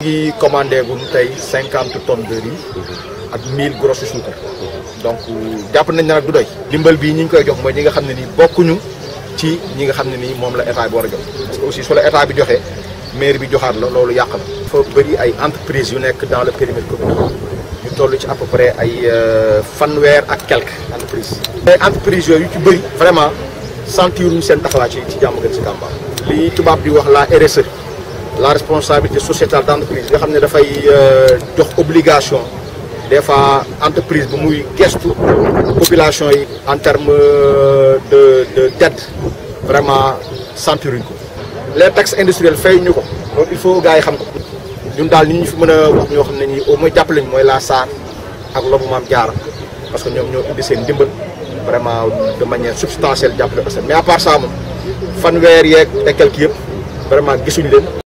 ngi commandé gu tey cinquante tonnes de riz ak mille grosses suukar donc jàpp nañ ne nag du doy dimbal bii ñi ñu koy jox mooy ñi nga xam ne nii bokkuñu ci ñi nga xam ne nii moom la état bi war a jox parce que aussi su la état bi joxee maire bi joxaat la loolu yàq na dafa bëri ay entreprises yu nekk dans le périmètre communal ñu toll ci à peu près ay fanweer ak quelques entreprises mais entreprises yooyu ci bëri vraiment sentiruñu seen taxawaay ci ci jàmm gën si Tamba li tubaab di wax la RSE la responsabilité sociétale d' entreprise nga xam ne dafay jox obligation des fois entreprise bu muy gestu population yi en terme de de d'aide vraiment sentiruñ ko les taxes industrielles fay ñu ko donc il faut gars yi xam ko ñun daal nit ñu fi mën a wax ñoo xam ne nii au moins jàppale ñu mooy la SAR ak lobu maam jaara parce que ñoom ñoo indi seen ndimbal vraiment de manière substantielle jàppale ko mais à part ça moom fanweer yeeg et quelques yëpp vraiment gisuñu leen